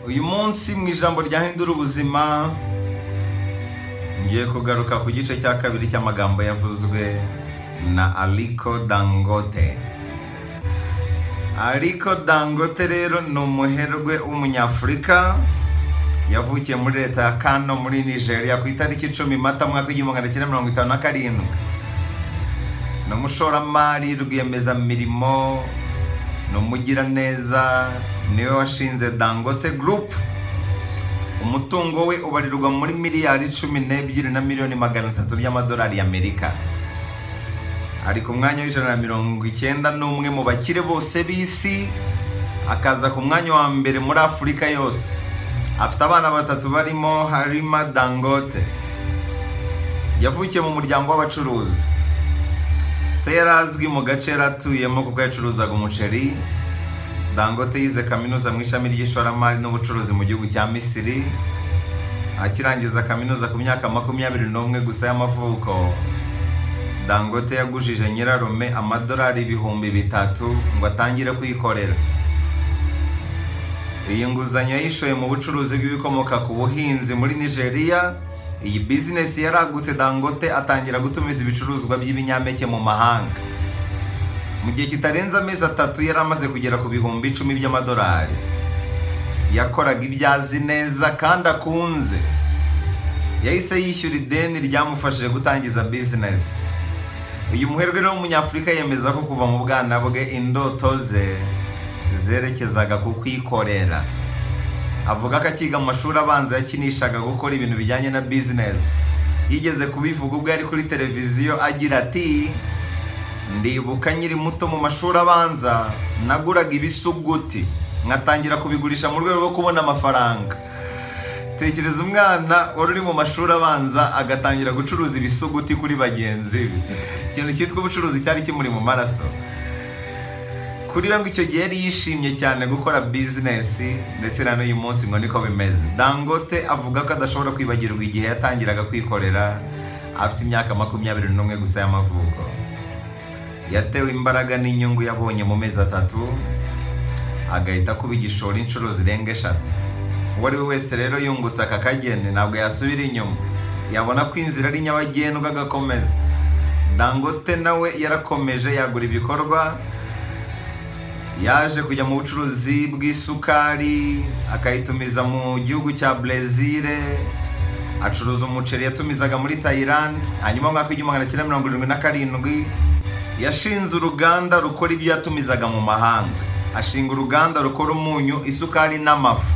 uyu munsi mu ijambo ryahindura ubuzima ngiye kugaruka ku gice cya kabiri cy'amagambo yavuzwe na aliko dangote aliko dangote rero ni umuherwe w'umunyafurika yavukiye muri leta ya kano muri nigeria ku itariki icumi mata mwaka w'igihumbi magana cyenda mirongo itanu na karindwi ni umushoramari rwiyemezamirimo ni umugiraneza niwe washinze dangote gurupu umutungo we ubarirwa muri miliyari cumi n'ebyiri na miliyoni magana atatu by'amadolari y'amerika ari ku mwanya w'ijana na mirongo icyenda n'umwe mu bakire bose b'isi akaza ku mwanya wa mbere muri afurika yose afite abana batatu barimo harima dangote yavukiye mu muryango w'abacuruzi se yari azwi mu gace yari atuyemo kuko yacuruzaga umuceri dangote yize kaminuza mu ishami ry'ishoramari n'ubucuruzi mu gihugu cya misiri akirangiza kaminuza ku myaka makumyabiri n'umwe gusa y'amavuko dangote yagujije nyirarume amadolari ibihumbi bitatu ngo atangire kwikorera iyi nguzanyo yishoye mu bucuruzi bw'ibikomoka ku buhinzi muri nigeria iyi bizinesi yaragutse dangote atangira gutumiza ibicuruzwa by'ibinyampeke mu mahanga mu gihe kitarenze amezi atatu yari amaze kugera ku bihumbi icumi by'amadolari yakoraga ibyazi neza kandi akunze yahise yishyura ideni ryamufashije gutangiza bizinesi uyu muherwe rero w'umunyafurika yemeza ko kuva mu bwana bwe indoto ze zerekezaga ku kwikorera avuga ko akiga mu mashuri abanza yakinishaga gukora ibintu bijyanye na bizinesi yigeze kubivuga ubwo yari kuri televiziyo agira ati ndibuka nkiri muto mu mashuri abanza naguraga ibisuguti nkatangira kubigurisha mu rwego rwo kubona amafaranga tekereza umwana wari uri mu mashuri abanza agatangira gucuruza ibisuguti kuri bagenzi be ikintu cyitwa ubucuruzi cyari kimuri mu maraso kuri we ngo icyo gihe yari yishimye cyane gukora bizinesi ndetse na n'uyu munsi ngo niko bimeze dangote avuga ko adashobora kwibagirwa igihe yatangiraga kwikorera afite imyaka makumyabiri n'umwe gusa y'amavuko yatewe imbaraga n'inyungu yabonye mu mezi atatu agahita kuba igishoro inshuro zirenga eshatu uwo ari we wese rero yungutse aka kageni ntabwo yasubira inyuma yabona ko inzira ari nyabagendwa agakomeza dangote nawe yarakomeje yagura ibikorwa yaje kujya mu bucuruzi bw'isukari akayitumiza mu gihugu cya brezil acuruza umuceri yatumizaga muri tayilandi hanyuma mu mwaka w'igihumbi magana cyenda mirongo irindwi na karindwi yashinze uruganda rukora ibyo yatumizaga mu mahanga ashinga uruganda rukora umunyu isukari n'amafu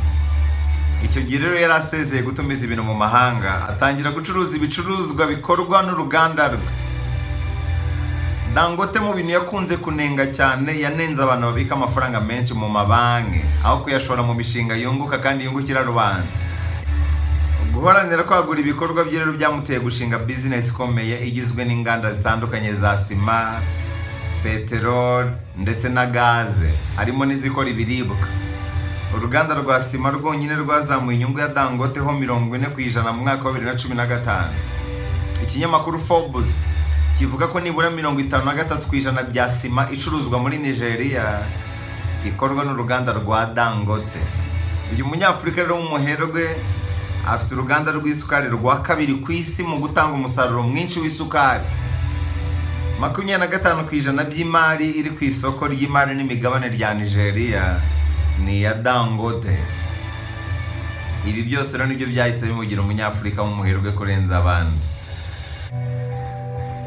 icyo gihe rero yari asezeye gutumiza ibintu mu mahanga atangira gucuruza ibicuruzwa bikorwa n'uruganda rwe dangote mu bintu yakunze kunenga cyane yanenze abantu babika amafaranga menshi mu mabanki aho kuyashora mu mishinga yunguka kandi yungukira rubanda guharanira kwagura ibikorwa bye rero byamuteye gushinga bizinesi ikomeye igizwe n'inganda zitandukanye za sima peteroli ndetse na gaze harimo n'izikora ibiribwa uruganda rwa sima rwonyine rwazamuye inyungu ya dangoteho mirongo ine ku ijana mu mwaka wa bibiri na cumi na gatanu ikinyamakuru fobuzi kivuga ko nibura mirongo itanu na gatatu ku ijana bya sima icuruzwa muri nigeria ikorwa n'uruganda rwa dangote uyu munyafurika rero w'umuherwe afite uruganda rw'isukari rwa kabiri ku isi mu gutanga umusaruro mwinshi w'isukari makumyabiri na gatanu ku ijana by'imari iri ku isoko ry'imari n'imigabane rya nigeria ni iya dangote ibi byose rero nibyo byahise bimugira umunyafurika w'umuherwe kurenza abandi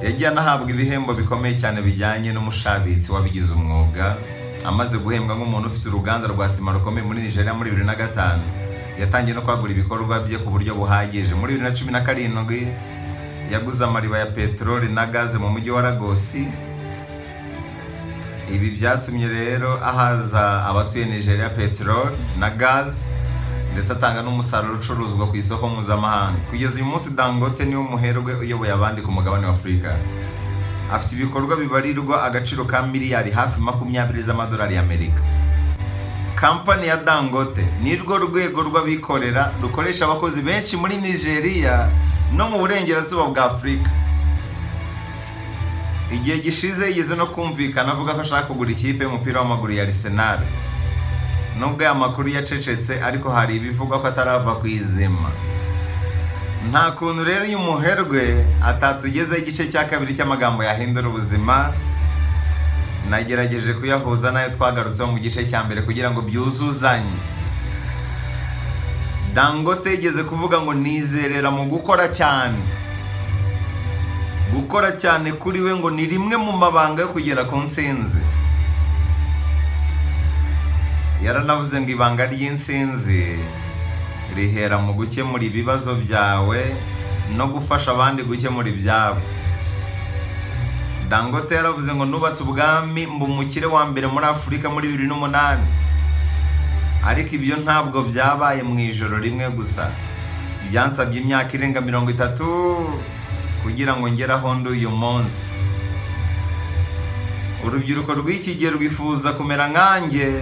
yagiye anahabwa ibihembo bikomeye cyane bijyanye n'umushabitsi wabigize umwuga amaze guhembwa nk'umuntu ufite uruganda rwa sima rukomeye muri nigeria muri bibiri na gatanu yatangiye no kwagura ibikorwa bye ku buryo buhagije muri bibiri na cumi na karindwi yaguze amariba ya peteroli na gaze mu mujyi wa ragosi ibi byatumye rero ahaza abatuye nigeria peteroli na gaze ndetse atanga n'umusaruro ucuruzwa ku isoko mpuzamahanga kugeza uyu munsi dangote niwe muherwe uyoboye abandi ku mugabane wa afurika afite ibikorwa bibarirwa agaciro ka miliyari hafi makumyabiri z'amadolari y'amerika kampani ya dangote ni rwo rwego rw'abikorera rukoresha abakozi benshi muri nigeria no mu burengerazuba bwa afurika igihe gishize yigeze no kumvikana avuga ko ashaka kugura ikipe y'umupira w'amaguru ya arisenali nubwo aya makuru yacecetse ariko hari ibivugwa ko atarava ku izima nta kuntu rero uyu muherwe atatugezeho igice cya kabiri cy'amagambo yahindura ubuzima nagerageje kuyahuza n'ayo twagarutseho mu gice cya mbere kugira ngo byuzuzanye dangote yigeze kuvuga ngo nizerera mu gukora cyane gukora cyane kuri we ngo ni rimwe mu mabanga yo kugera ku nsinzi yaranavuze ngo ibanga ry'insinzi rihera mu gukemura ibibazo byawe no gufasha abandi gukemura ibyabo dangote yaravuze ngo nubatse ubwami mba umukire wa mbere muri afurika muri bibiri n'umunani ariko ibyo ntabwo byabaye mu ijoro rimwe gusa byansabye imyaka irenga mirongo itatu kugira ngo ngere aho ndi uyu munsi urubyiruko rw'iki gihe rwifuza kumera nkanjye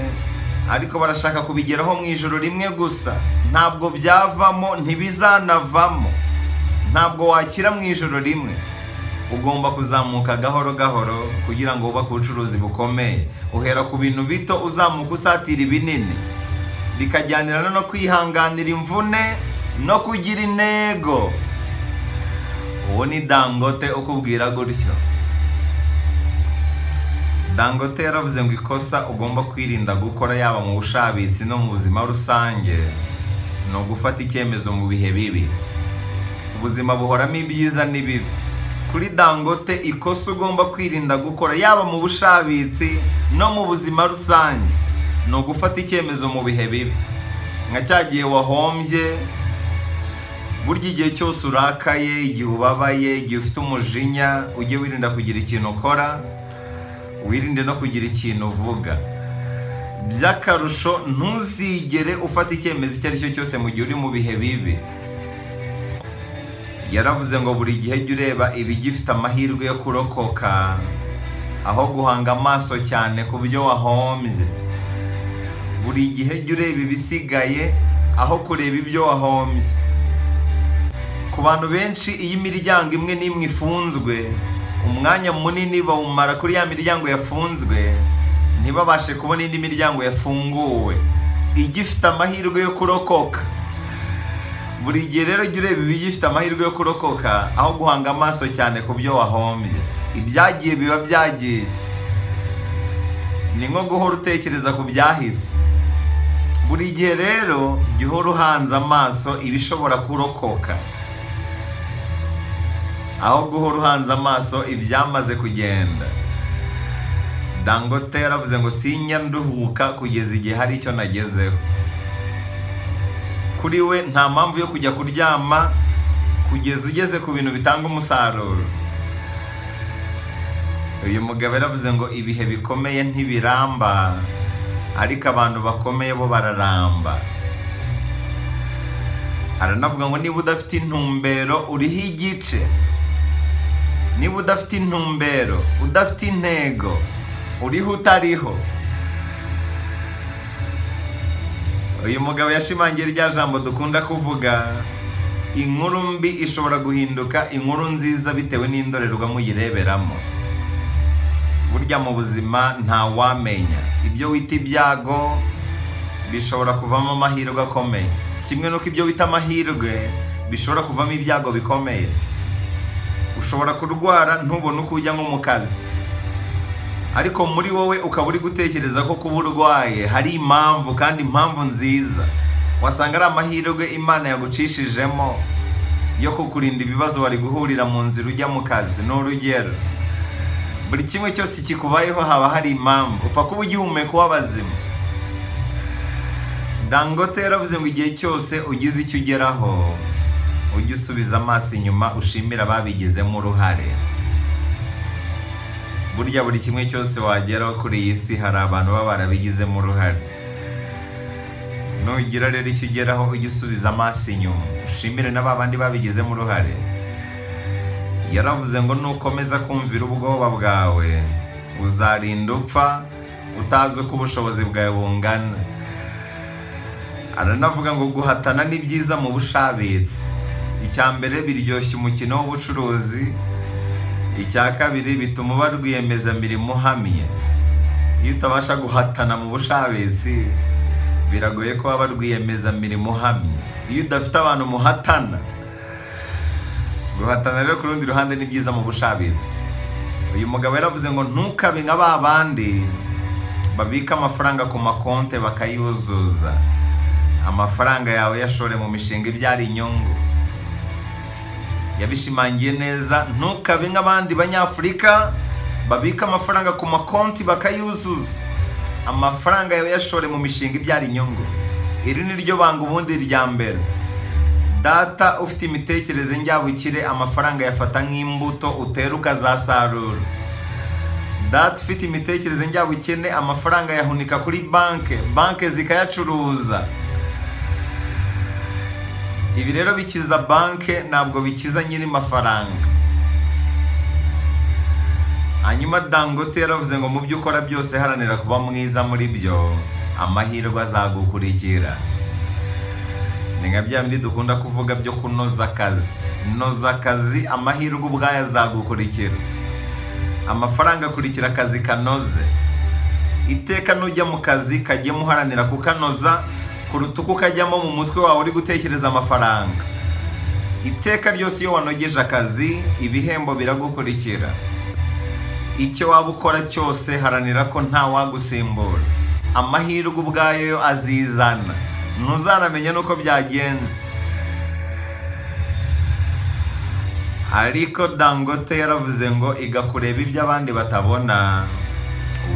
ariko barashaka kubigeraho mu ijoro rimwe gusa ntabwo byavamo ntibizanavamo ntabwo wakira mu ijoro rimwe ugomba kuzamuka gahoro gahoro kugira ngo wubake ubucuruzi bukomeye uhera ku bintu bito uzamuka usatira ibinini bikajyanirana no kwihanganira imvune no kugira intego uwo ni dangote ukubwira gutyo dangote yaravuze ngo ikosa ugomba kwirinda gukora yaba mu bushabitsi no mu buzima rusange ni ugufata icyemezo mu bihe bibi ubuzima buhoramo ibyiza n'ibibi kuri dangote ikosa ugomba kwirinda gukora yaba mu bushabitsi no mu buzima rusange ni ugufata icyemezo mu bihe bibi nka cya gihe wahombye burya igihe cyose urakaye igihe ubabaye igihe ufite umujinya ujye wirinda kugira ikintu ukora wirinde no kugira ikintu uvuga by'akarusho ntuzigere ufata icyemezo icyo ari cyo cyose mu gihe uri mu bihe bibi yaravuze ngo buri gihe jya ureba ibigifite amahirwe yo kurokoka aho guhanga amaso cyane ku byo wahombye buri gihe jya ureba ibisigaye aho kureba ibyo wahombye ku bantu benshi iyo imiryango imwe n'imwe ifunzwe umwanya munini bawumara kuri ya miryango yafunzwe ntibabashe kubona indi miryango yafunguwe igifite amahirwe yo kurokoka buri gihe rero jya ureba ibigifite amahirwe yo kurokoka aho guhanga amaso cyane ku byo wahombye ibyagiye biba byagiye ni nko guhora utekereza ku byahise buri gihe rero jya uhora uhanze amaso ibishobora kurokoka aho guhora uhanze amaso ibyamaze kugenda dangote yaravuze ngo sinya nduhuka kugeza igihe hari icyo nagezeho kuri we nta mpamvu yo kujya kuryama kugeza ugeze ku bintu bitanga umusaruro uyu mugabo yaravuze ngo ibihe bikomeye ntibiramba ariko abantu bakomeye bo bararamba aranavuga ngo niba udafite intumbero uriho igice niba udafite intumbero udafite intego uriho utariho uyu mugabo yashimangiye rya jambo dukunda kuvuga inkuru mbi ishobora guhinduka inkuru nziza bitewe n'indorerwamo uyireberamo burya mu buzima ntawamenya ibyo wita ibyago bishobora kuvamo amahirwe akomeye kimwe n'uko ibyo wita amahirwe bishobora kuvamo ibyago bikomeye ushobora kurwara ntubone uko ujya nko mu kazi ariko muri wowe ukaba uri gutekereza ko kuba urwaye hari impamvu kandi impamvu nziza wasanga ari amahirwe imana yagucishijemo yo kukurinda ibibazo wari guhurira mu nzira ujya mu kazi ni urugero buri kimwe cyose kikubayeho haba hari impamvu upfa kuba ugihumeka w'abazima dangote yaravuze ngo igihe cyose ugize icyo ugeraho ujye usubiza amaso inyuma ushimira ababigizemo uruhare burya buri kimwe cyose wageraho kuri iyi si hari abantu baba barabigizemo uruhare nugira rero icyo ugeraho ujye usubiza amaso inyuma ushimire na ba bandi babigizemo uruhare yaravuze ngo nukomeza kumvira ubwoba bwawe uzarinda upfa utazi uko ubushobozi bwawe bungana aranavuga ngo guhatana ni byiza mu bushabitsi icya mbere biryoshya umukino w'ubucuruzi icya kabiri bituma uba rwiyemezamirimo uhamye iyo utabasha guhatana mu bushabitsi biragoye ko waba rwiyemezamirimo uhamye iyo udafite abantu muhatana guhatana rero ku rundi ruhande ni byiza mu bushabitsi uyu mugabo yaravuze ngo ntukabe nka ba bandi babika amafaranga ku makonte bakayuzuza amafaranga yawe yashore mu mishinga ibyara inyungu yabishimangiye neza ntukabe nk'abandi banyafurika babika amafaranga ku makonti bakayuzuza amafaranga yawe yashore mu mishinga ibyara inyungu iri ni ryo banga ubundi rya mbere data ufite imitekerereze njyabukire amafaranga yafata nk'imbuto utera ukazasarura data ufite imitekerereze njyabukene amafaranga yahunika kuri banke banke zikayacuruza ibi rero bikiza banke ntabwo bikiza nyiri mafaranga hanyuma dangote yaravuze ngo mu byo ukora byose haranira kuba mwiza muri byo amahirwe azagukurikira ni nka bya bindi dukunda kuvuga byo kunoza akazi noza akazi amahirwe ubwayo azagukurikira amafaranga akurikira akazi kanoze iteka nujya mu kazi kajyemo uharanira kukanoza kuruta uko ukajyamo mu mutwe wawe uri gutekereza amafaranga iteka ryose iyo wanogeje akazi ibihembo biragukurikira icyo waba ukora cyose haranira ko nta wagusimbura amahirwe ubwayo yo azizana ntuzanamenya n'uko byagenze ariko dangote yaravuze ngo iga kureba ibyo abandi batabona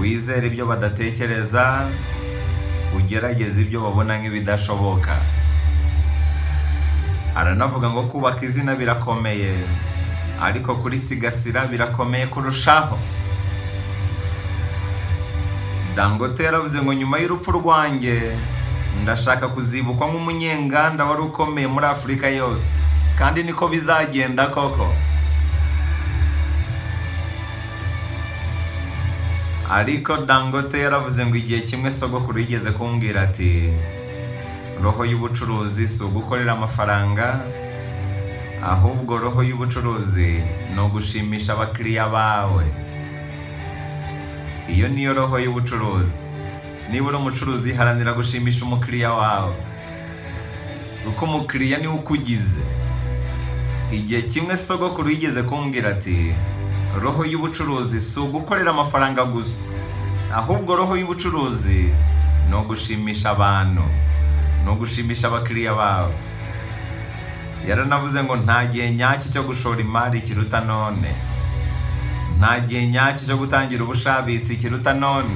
wizere ibyo badatekereza ugerageza ibyo babona nk'ibidashoboka aranavuga ngo kubaka izina birakomeye ariko kurisigasira birakomeye kurushaho dangote yaravuze ngo nyuma y'urupfu rwanjye ndashaka kuzibukwa nk'umunyenganda wari ukomeye muri afurika yose kandi niko bizagenda koko ariko dangote yaravuze ngo igihe kimwe sogokuru yigeze kumbwira ati roho y'ubucuruzi si ugukorera amafaranga ahubwo roho y'ubucuruzi ni ugushimisha abakiriya bawe iyo niyo roho y'ubucuruzi niba uri umucuruzi haranira gushimisha umukiriya wawe kuko umukiriya niwe ukugize igihe kimwe sogokuru yigeze kumbwira ati roho y'ubucuruzi si ugukorera amafaranga gusa ahubwo roho y'ubucuruzi ni ugushimisha abantu ni ugushimisha abakiriya bawe yaranavuze ngo nta gihe nyacyo cyo gushora imari kiruta none nta gihe nyacyo cyo gutangira ubushabitsi kiruta none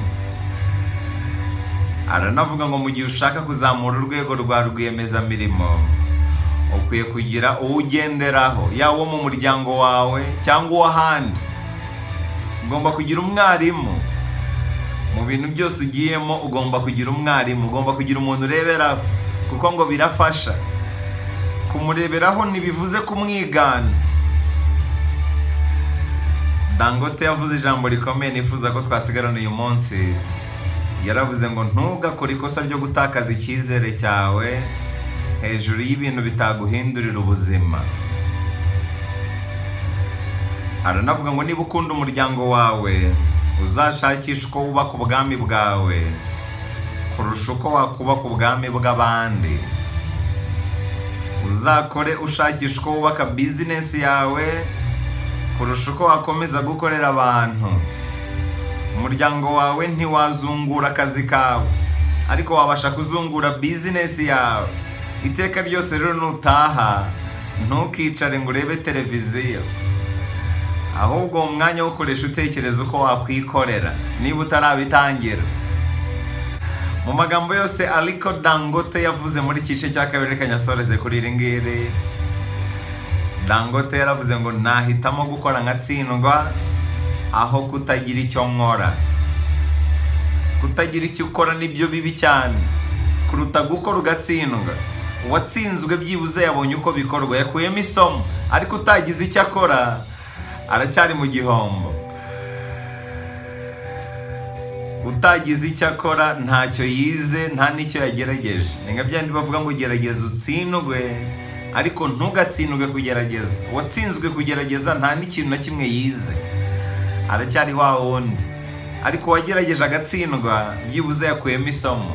aranavuga ngo mu gihe ushaka kuzamura urwego rwa rwiyemezamirimo ukwiye kugira uwo ugenderaho yaba uwo mu muryango wawe cyangwa uw'ahandi ugomba kugira umwarimu mu bintu byose ugiyemo ugomba kugira umwarimu ugomba kugira umuntu ureberaho kuko ngo birafasha kumureberaho ntibivuze kumwigana dangote yavuze ijambo rikomeye nifuza ko twasigarana uyu munsi yaravuze ngo ntugakore ikosa ryo gutakaza icyizere cyawe hejuru y'ibintu bitaguhindurira ubuzima aranavuga ngo niba ukunda umuryango wawe uzashakishe uko wubaka ubwami bwawe kurusha uko wakubaka ubwami bw'abandi uzakore ushakisha uko wubaka bizinesi yawe kurusha uko wakomeza gukorera abantu umuryango wawe ntiwazungura akazi kawe ariko wabasha kuzungura bizinesi yawe iteka ryose rero nutaha ntukicare ngo urebe televiziyo ahubwo uwo mwanya ukoresha utekereza uko wakwikorera niba utarabitangira mu magambo yose ariko dangote yavuze muri igice cya kabiri reka nyasoreze kuri iri ngiri dangote yaravuze ngo nahitamo gukora nkatsindwa aho kutagira icyo nkora kutagira icyo ukora nibyo bibi cyane kuruta gukora ugatsindwa uwatsinzwe byibuze yabonye uko bikorwa yakuyemo isomo ariko utagize icyo akora aracyari mu gihombo utagize icyo akora ntacyo yize nta n'icyo yagerageje ni nka byandi bavuga ngo gerageza utsindwe ariko ntugatsindwe kugerageza uwatsinzwe kugerageza nta n'ikintu na kimwe yize aracyari wa wundi ariko uwagerageje agatsindwa byibuze yakuyemo isomo